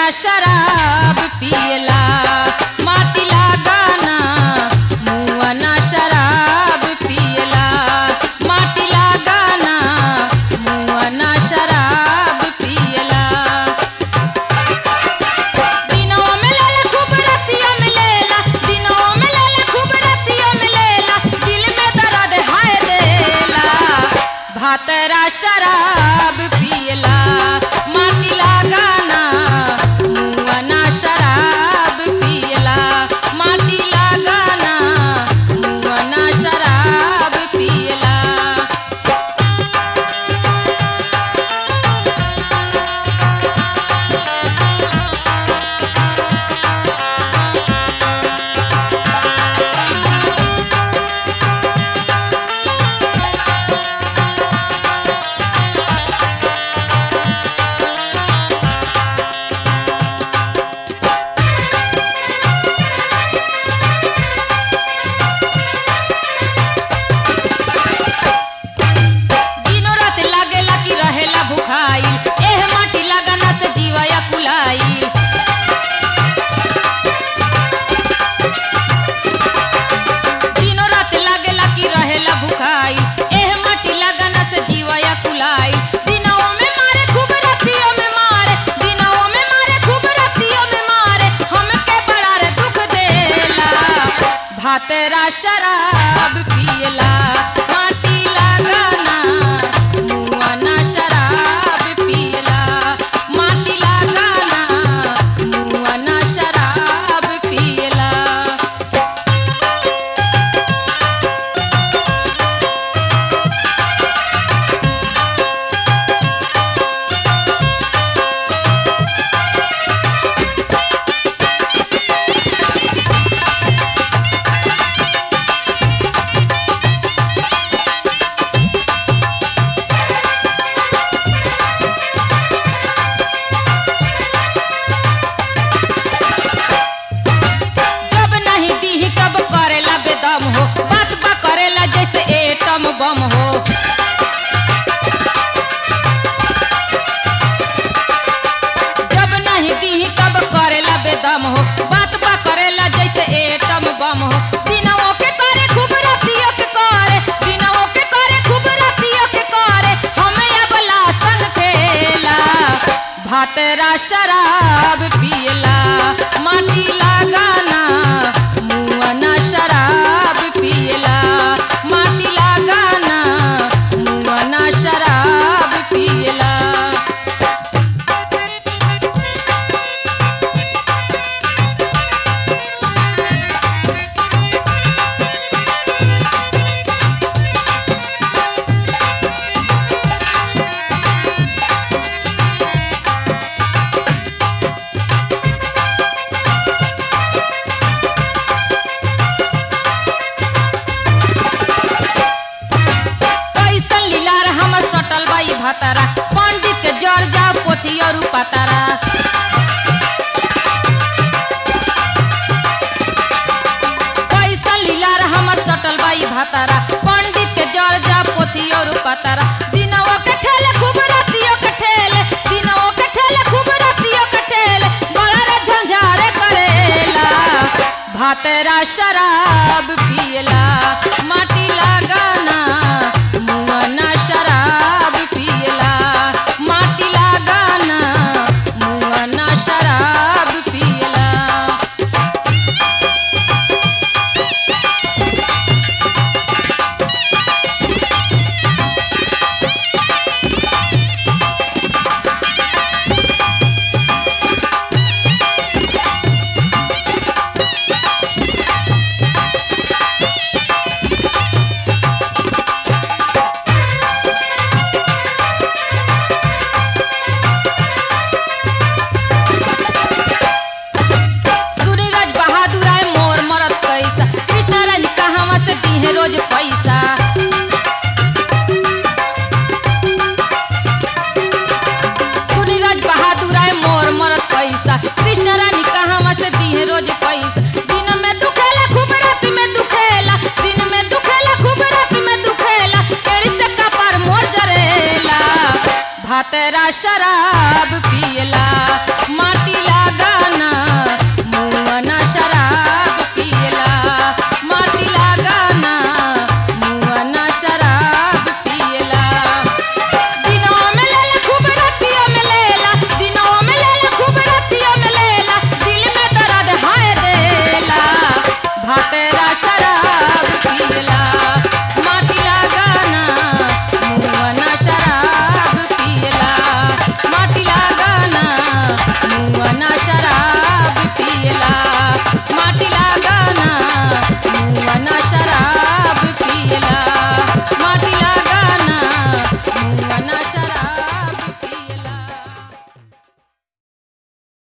शराब पियला माटी लगाना मुआना शराब पियला माटी लगाना मुआना शराब पियला दिनवा में लेला खूब रतिया में लेला दिनवा में लेला खूब रतिया में लेला दिल में दर्द हाय देला भातरा शराब पियला माटी लगाना मुआना शराब पियला माटी लगाना मुआना शराब पियला दिनो रात लागेला कि रहेला भुखाई एह माटी लगाना से जीवया कुलाई दिनो रात लागेला कि रहेला भुखाई एह माटी लगाना से जीवया कुलाई दिनों में मारे खूब रातियों में मारे दिनों में मारे खूब रातियों में मारे हमके बड़ा रे दुख देला भातेरा शराब पियला माटी लगाना मुआना शराब पियला माटी लगाना मुआना शराब पियला जब नहीं दी कब करेला बेदम हो बात बा करेला जैसे एटम बम हो जब नहीं दी कब करेला बेदम हो बात बा करेला जैसे एटम बम हो दिनों के करे खूब रातियों के करे दिनों के करे खूब रातियों के करे हमें अब लासन खेला भातरा शराब पियला माटी लगाना मुआना शराब पियला माटी लगाना मुआना शराब पियला कैसन लीलार हमर सटल बाई भतारा पंडित के जड़ जा पोथी और पतारा कैसन लीलार हमर सटल बाई भतारा पंडित के जड़ जा पोथी और पतारा दिनवा के ठेले खूब रातियों के ठेले दिनवा के ठेले खूब रातियों के ठेले बड़ा रे झंझारे करेला भातरा शराब पियला माटी लगाना मुआना शराब पियला माटी लगाना मुआना शराब पियला सूर्यराज बहादुर आए मोर मरत कैसा कृष्णा रानी कहवा से दीहे रोज पैसा सूर्यराज बहादुर आए मोर मरत कैसा कृष्णा रानी कहवा से दीहे रोज पैसा दिन में दुखेला खूब रात में दुखेला दिन में दुखेला खूब रात में दुखेला एड़ी से कपार मोर जरेला भातरा शराब